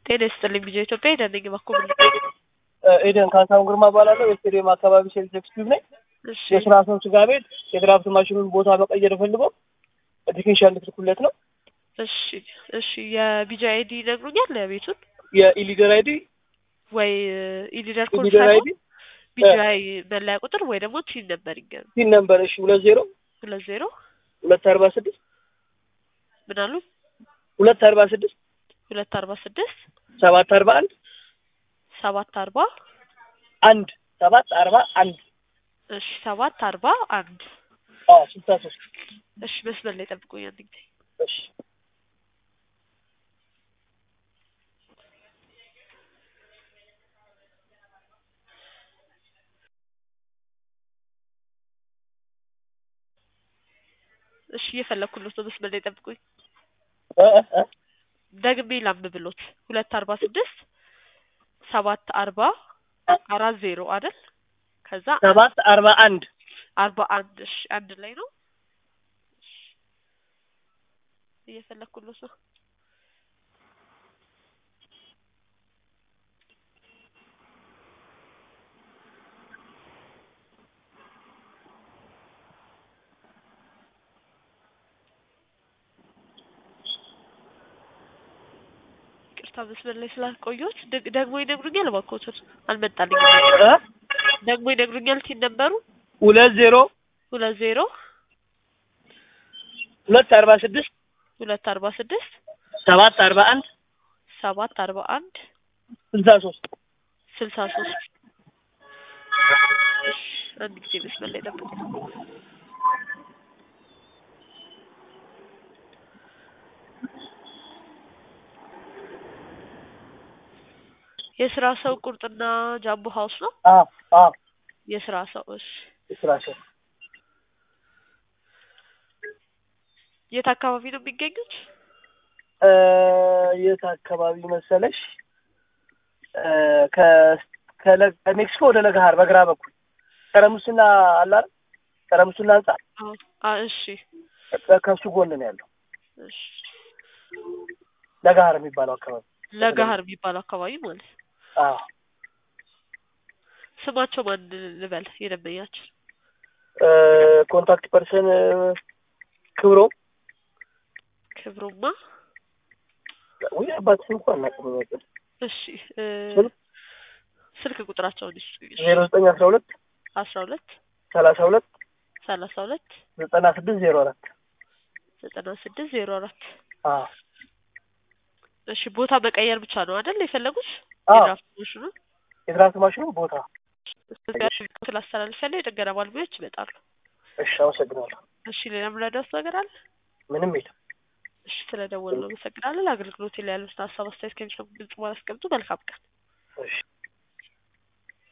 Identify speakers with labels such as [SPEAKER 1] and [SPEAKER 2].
[SPEAKER 1] ጤና ይስጥልኝ ቢጀ ኢትዮጵያ ሄደን ነኝ በኩል
[SPEAKER 2] ኤደን ካሳሁን ግርማ እባላለሁ። የስቴዲየም አካባቢ ሴልስ ኤክስኪዩዝ ነኝ።
[SPEAKER 1] እሺ
[SPEAKER 2] የስራ ሰው ስጋ ቤት የድራፍት ማሽኑን ቦታ መቀየር ፈልገው ቴክኒሻን ልትልኩለት ነው።
[SPEAKER 1] እሺ እሺ የቢጃ አይዲ ይነግሩኛል ቤቱን
[SPEAKER 2] የኢሊደር አይዲ
[SPEAKER 1] ወይ ኢሊደር ኮድ
[SPEAKER 2] ኢሊደር አይዲ
[SPEAKER 1] ቢጃ መለያ ቁጥር ወይ ደግሞ ቲን ነበር ይገሩ
[SPEAKER 2] ሲን ነምበር እሺ ሁለት ዜሮ
[SPEAKER 1] ሁለት ዜሮ
[SPEAKER 2] ሁለት አርባ ስድስት
[SPEAKER 1] ምን አሉ
[SPEAKER 2] ሁለት አርባ ስድስት
[SPEAKER 1] ሁለት አርባ ስድስት
[SPEAKER 2] ሰባት አርባ አንድ
[SPEAKER 1] ሰባት አርባ
[SPEAKER 2] አንድ ሰባት አርባ አንድ
[SPEAKER 1] እሺ ሰባት አርባ አንድ
[SPEAKER 2] አዎ ስልሳ ሶስት
[SPEAKER 1] እሺ መስመር ላይ ጠብቁኝ አንድ ጊዜ
[SPEAKER 2] እሺ
[SPEAKER 1] እሺ እየፈለኩለት ነው መስመር ላይ ጠብቁኝ
[SPEAKER 2] እ እ እ
[SPEAKER 1] ደግሜ ላንብብሎት ሁለት አርባ ስድስት ሰባት አርባ አራት ዜሮ አይደል ከዛ
[SPEAKER 2] ሰባት አርባ አንድ
[SPEAKER 1] አርባ አንድ እሺ አንድ ላይ ነው እሺ እየፈለኩለት ነው ይቅርታ መስመር ላይ ስላልቆየሁት ደግ- ደግሞ ይነግሩኛል እባክዎትን አልመጣልኝም
[SPEAKER 2] እ
[SPEAKER 1] ደግሞ ይነግሩኛል ቲን ነበሩ
[SPEAKER 2] ሁለት ዜሮ
[SPEAKER 1] ሁለት ዜሮ
[SPEAKER 2] ሁለት አርባ ስድስት
[SPEAKER 1] ሁለት አርባ ስድስት
[SPEAKER 2] ሰባት አርባ አንድ
[SPEAKER 1] ሰባት አርባ አንድ
[SPEAKER 2] ስልሳ ሶስት
[SPEAKER 1] ስልሳ ሶስት እሺ አንድ ጊዜ መስመር ላይ ጠብቁ የስራ ሰው ቁርጥና ጃምቦ ሀውስ ነው
[SPEAKER 2] አዎ አዎ
[SPEAKER 1] የስራ ሰው እሺ
[SPEAKER 2] የስራ ሰው
[SPEAKER 1] የት አካባቢ ነው የሚገኙት
[SPEAKER 2] እ የት አካባቢ መሰለሽ እ ከ ከለ- ከሜክሲኮ ወደ ለገሀር በግራ በኩል ቀረሙስና አለ አይደል ቀረሙስና ህንጻ
[SPEAKER 1] አዎ አ እሺ
[SPEAKER 2] ከ- ከሱ ጎን ነው ያለው
[SPEAKER 1] እሺ
[SPEAKER 2] ለገሀር የሚባለው አካባቢ
[SPEAKER 1] ለገሀር የሚባለው አካባቢ ማለት ነው
[SPEAKER 2] አዎ
[SPEAKER 1] ስማቸው ማን ልበል የደንበኛችን
[SPEAKER 2] እ ኮንታክት ፐርሰን ክብሮ
[SPEAKER 1] ክብሩማ
[SPEAKER 2] ወይ አባት ስም እንኳን አናውቅም ነበር
[SPEAKER 1] እሺ እ
[SPEAKER 2] ስልክ?
[SPEAKER 1] ስልክ ቁጥራቸውን ይስጡኝ እሺ
[SPEAKER 2] ዜሮ ዘጠኝ አስራ ሁለት
[SPEAKER 1] አስራ ሁለት
[SPEAKER 2] ሰላሳ ሁለት
[SPEAKER 1] ሰላሳ ሁለት
[SPEAKER 2] ዘጠና ስድስት ዜሮ አራት
[SPEAKER 1] ዘጠና ስድስት ዜሮ አራት
[SPEAKER 2] አዎ
[SPEAKER 1] እሺ ቦታ መቀየር ብቻ ነው አይደል የፈለጉት
[SPEAKER 2] አዎ
[SPEAKER 1] የድራፍት ማሽኑ
[SPEAKER 2] የትራንስ ማሽኑ ቦታ
[SPEAKER 1] ስላስተላልፍ ያለ የጥገና ባለሙያዎች ይመጣሉ
[SPEAKER 2] እሺ አመሰግናለሁ
[SPEAKER 1] እሺ ሌላ ምረዳውስ ነገር አለ
[SPEAKER 2] ምንም የለም
[SPEAKER 1] እሺ ስለደወሉ አመሰግናለን አገልግሎት ላይ ያሉትን ሀሳብ አስተያየት ከሚሰሙ ግልጽ ማስቀምጡ መልካም ቀን
[SPEAKER 2] እሺ